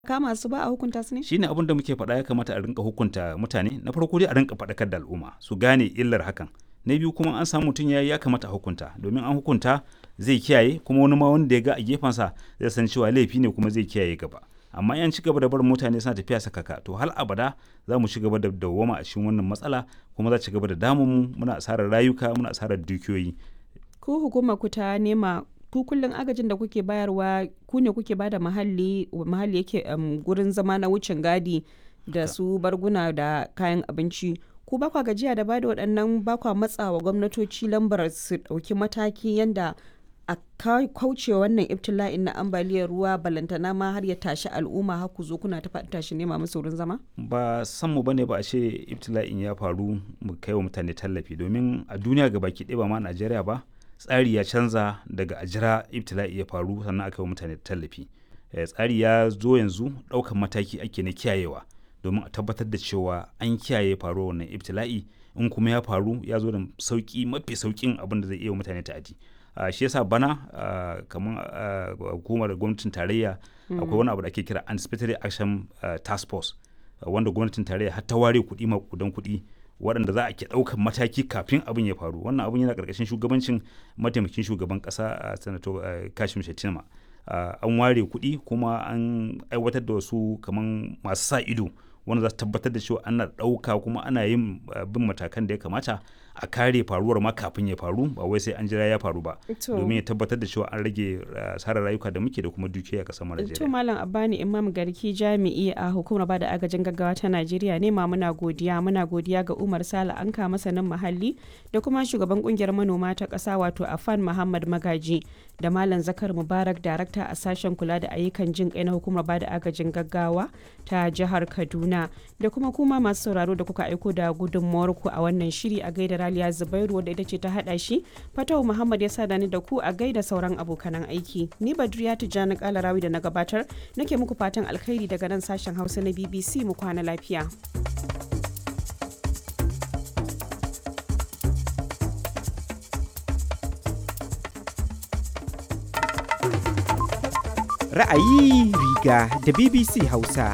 kama su ba a hukunta su ne shine abin da muke faɗa ya kamata a rinka hukunta mutane na farko dai a rinka faɗakar da al'umma su gane illar hakan na biyu kuma an samu mutum ya ya kamata a hukunta domin an hukunta zai kiyaye kuma wani ma wanda ya ga a gefensa zai san cewa laifi ne kuma zai kiyaye gaba amma yan ci gaba da barin mutane suna tafiya sakaka to hal abada za mu ci gaba da dawwama a cikin wannan matsala kuma za ci gaba da damun mu muna asarar rayuka muna asarar dukiyoyi ku hukumar ku ta nema ku kullum agajin da kuke bayarwa ku ne kuke bada mahalli mahalli yake um, gurin zama na wucin gadi da su barguna da kayan abinci ku ba kwa gajiya da bada waɗannan ba kwa matsawa gwamnatoci lambar su ɗauki mataki yanda a kauce wannan ibtila'in na ambaliyar ruwa balantana ma har ya tashi al'umma har ku zo kuna ta faɗi tashi nema musu wurin zama ba san mu bane ba a ce ibtila'in ya faru mu kai wa mutane tallafi domin a duniya ga baki ɗaya ba ma Najeriya ba tsari ya canza daga a jira ibtila'i ya faru sannan aka yi wa mutane tallafi tsari ya zo yanzu ɗaukan mataki ake na kiyayewa domin a tabbatar da cewa an kiyaye faruwar wannan ibtila'i in kuma ya faru ya zo da sauki mafi saukin abin da zai iya mutane ta'adi Uh, shi yasa bana uh, kamar uh, hukumar gwamnatin tarayya akwai mm. wani abu da ake kira anticipatory action task force wanda gwamnatin tarayya har ta ware kuɗi makudan kuɗi waɗanda za a ke ɗaukan mataki kafin abin ya faru wannan abin yana ƙarƙashin shugabancin mataimakin shugaban ƙasa a sanato kashim shettima an ware kuɗi kuma an aiwatar da wasu kamar masu sa ido wanda za su tabbatar da cewa ana ɗauka kuma ana yin bin matakan da ya kamata a kare faruwar ma kafin ya faru ba wai sai an jira ya faru ba domin ya tabbatar da cewa an rage asarar rayuka da muke da kuma dukiya a ƙasar Najeriya. To Malam Abbani Imam Garki jami'i a hukumar bada agajin gaggawa ta Najeriya ne ma muna godiya muna godiya ga Umar Sala Anka masanin muhalli da kuma shugaban kungiyar manoma ta ƙasa wato Afan Muhammad Magaji da Malam Zakar Mubarak darakta a sashen kula da ayyukan jin kai na hukumar bada agajin gaggawa ta jihar Kaduna da kuma kuma masu sauraro da kuka aiko da gudunmuwar ku a wannan shiri a gaida Raliya Zubairu wadda ita ce ta hada shi Fatawu Muhammad ya sada ni da ku a gaida sauran abokanan aiki ni Badriya Tijjani Kalarawi da na gabatar nake muku fatan alkhairi daga nan sashen Hausa na BBC mu kwana lafiya. Ra'ayi riga da BBC Hausa.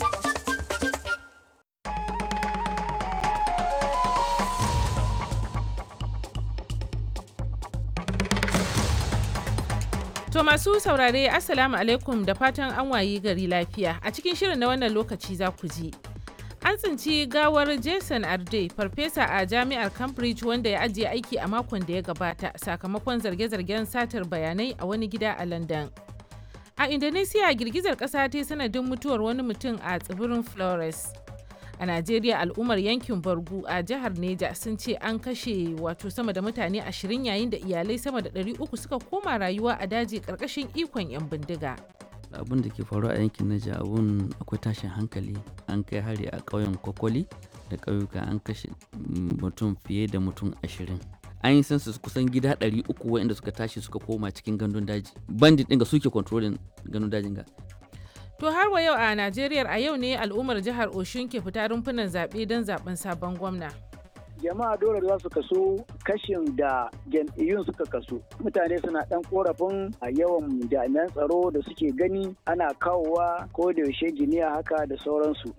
To masu saurare Assalamu alaikum da fatan an wayi gari lafiya a cikin shirin na wannan lokaci za ku ji. An tsinci gawar Jason Arde, farfesa a jami'ar Cambridge wanda ya ajiye aiki a makon da ya gabata sakamakon zarge-zargen satar bayanai a wani gida a London. A Indonesia girgizar ƙasa ta sanadin mutuwar wani mutum a tsibirin Flores. a najeriya al'ummar yankin bargu a jihar neja sun ce an kashe wato sama da mutane ashirin yayin da iyalai sama da 300 suka koma rayuwa a daji karkashin ikon 'yan bindiga abin da ke faruwa a yankin naja abun akwai tashin hankali an kai hari a ƙauyen kwakwali da ƙauyuka an kashe mutum fiye da mutum ashirin an yi census kusan gida 300 waɗanda suka tashi suka koma cikin gandun daji bandit ɗin ga suke controlling gandun dajin ga To har wa yau a Najeriya a yau ne al'ummar jihar Oshun ke fita rumfunan zaɓe don zaɓen sabon gwamna. jama'a dole za su kaso kashin da jam'iyyun suka kaso mutane suna dan korafin a yawan jami'an tsaro da suke gani ana kawowa ko da yaushe giniya haka da sauransu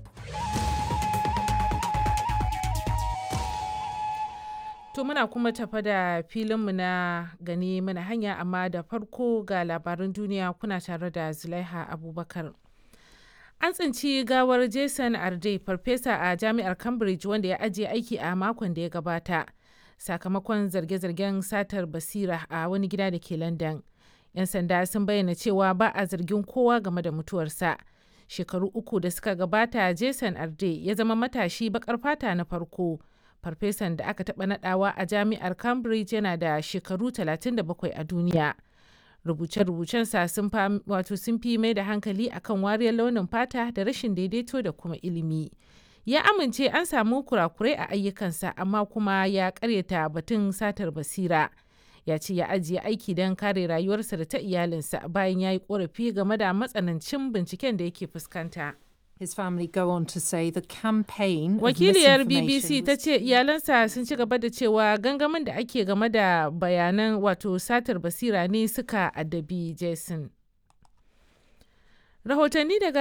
To muna kuma tafa da filinmu na gani mana hanya amma da farko ga labarin duniya kuna tare da Zulaiha Abubakar. An tsinci gawar Jason Arde, farfesa a jami'ar Cambridge wanda ya ajiye aiki a makon da ya gabata, sakamakon zarge-zargen satar basira a wani gida da ke London. 'Yan sanda sun bayyana cewa ba a zargin kowa game da mutuwarsa. Shekaru uku da suka gabata, Jason Arde ya zama matashi bakar fata na farko. Farfesan da aka taɓa nadawa a jami'ar Cambridge yana da shekaru 37 a duniya. rubuce-rubucensa sun wato sun fi mai da hankali akan wariyar launin fata da rashin daidaito da kuma ilimi ya amince an samu kurakurai a ayyukansa amma kuma ya karyata batun satar basira ya ce ya ajiye aiki don kare rayuwarsa da ta iyalinsa bayan ya yi korafi game da matsanancin binciken da yake fuskanta. His family go on to say the campaign Wakiliyar BBC ta ce iyalansa sun ci gaba da cewa gangamin da ake game da bayanan wato satar basira ne suka addabi Jason. Rahotanni daga